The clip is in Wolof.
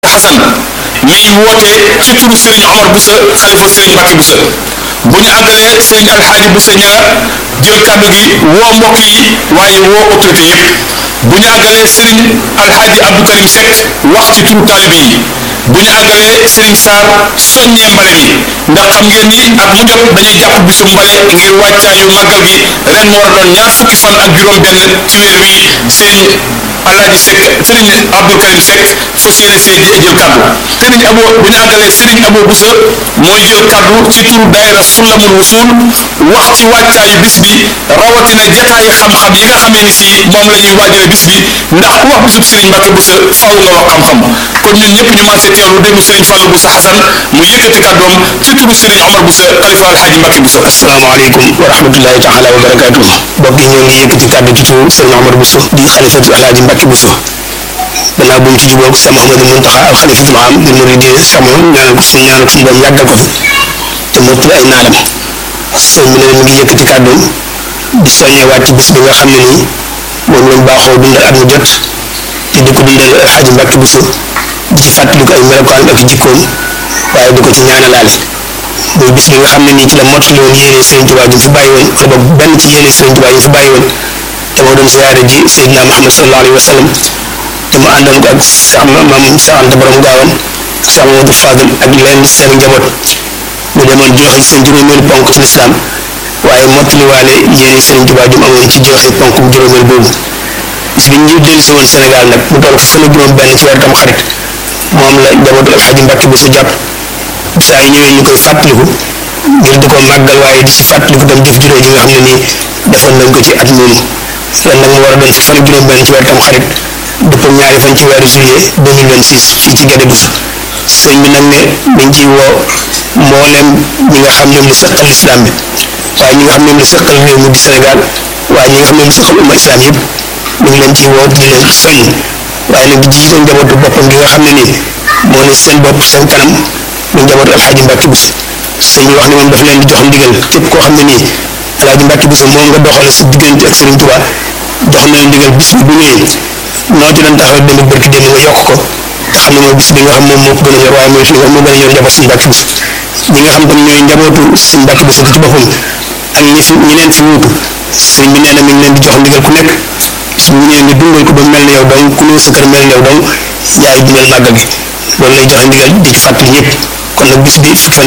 Xasan mi ngi woote ci turu Serigne Omar Boussa xalifa Serigne Mbacke Boussa bu ñu àggalee Serigne Alxaaji Boussa ña nga jël kàddu gi woo mbokk yi waaye woo autorité yépp bu ñu àggalee Serigne Alxaaji Abdou Karim Seck wax ci turu taalibe yi bu ñu àggalee Serigne Sarr soññee mbale mi ndax xam ngeen ni at mu jot dañuy jàpp bisu mbale ngir wàccaayu màggal gi ren mu war a doon ñaar fukki fan ak juróom-benn ci weer wi Serigne Alaaji Seck Serigne Abdou Karim Seck fas yéene see jël kaddu Serigne Abo bu ñu àggalee Serigne Abo Boussa mooy jël kaddu ci turu daayira Sulamul Wusul wax ci wàccaayu bis bi rawatina jataayi xam-xam yi nga xamee ni si moom la ñuy waajale bis bi ndax ku wax bisub Serigne Mbacke Boussa faaw nga wax xam-xam kon ñun ñëpp ñu maase teewlu déglu Serigne Fallou Boussa Hassan mu yëkkati kaddoom ci turu Serigne Omar Boussa xalifa Alxaaji Mbacke Boussa. asalaamaaleykum wa rahmatullahi taala wa barakaatu mbokk yi ñoo ngi yëkkati kàddu ci turu Serigne Omar Bousso di xalifatu Alaaji Mbacke Bousso gannaaw bu ñu ci jubóog Cheikh Mouhamadou Mountakha al xalifatul am di muridin Cheikh Mouhamadou ñaanal ko suñu ñaanal ko suñu borom yàggal ko fi te mottali ay naalam sëñ bi ne mi ngi yëkkati kàddoom di soññewaat ci bis bi nga xam ne nii moom lañ baaxoo dundal at mu jot te di ko dundal Alaaji Mbacke Bousso di ci fàttaliku ay melokaan ak jikkoom waaye di ko ci ñaanalaale muy bis bi nga xam ne nii ci la mottali woon yéene Serigne Touba ji fi bàyyi woon wala boog benn ci yéene Serigne Touba yi fi bàyyi woon te moo doon ziyaare ji Seydina Muhammad sallallahu alayhi wa sallam te mu àndoon ko ak Cheikh Maam Cheikh Anta Borom Gaawan Cheikh Mamadou Fadel ak leen seen njaboot mu demoon joxe seen juróomeelu ponk ci lislaam waaye mottaliwaale yéene Serigne Touba ji mu amoon ci joxe ponk bu juróomeel boobu bis bi ñu dellu si woon Sénégal nag mu toll fan ak juróom benn ci weer tam xarit moom la njabootu Alxaaji Mbàkke Bousso jàpp saa yi ñëwee ñu koy fàttaliku ngir di ko màggal waaye di ci fàttaliku tam jëf juróom yi nga xam ne nii defoon nañ ko ci at moomu ren nag mu war a doon fi fan ak juróom benn ci weer tam xarit dëppoo ñaari fan ci weeru juillet 2026 fii ci Guédé Bousso sëñ bi nag ne dañ ciy woo mboolem ñi nga xam ñoom la sëqal islam bi waaye ñi nga xam ñoom la sëqal réew mi di Sénégal waaye ñi nga xam ñoom la sëqal umma islam yëpp ñu ngi leen ciy woo di leen soññ waaye nag di jiite njabootu boppam gi nga xam ne nii moo ne seen bopp seen kanam mu njabootu Alxaaji Mbàkke Bousso sëñ bi wax ne moom daf leen di jox ndigal képp koo xam ne nii Alxaaji Mbàkke Bousso moom nga doxale si diggante ak Serigne Touba jox na leen ndigal bis bi bu ñëwee noo ci doon taxawee démb barki démb nga yokk ko te xam ne mooy bis bi nga xam moom moo ko gën a ñor waaye mooy moo gën a ñor njaboot Serigne Mbàkke Bousso ñi nga xam tam ñooy njabootu Serigne Mbàkke Bousso ci boppam ak ñi fi ñi leen fi wuutu sëñ bi nee na mi ngi leen di jox ndigal ku nekk su ñu ñëwee nga dundal ko ba mel ne yow donc ku ñëw sa kër mel ne yow donc yaay dundal màggal gi loolu lay joxe ndigal di ci fàttali ñëpp kon nag bis bi fukki fan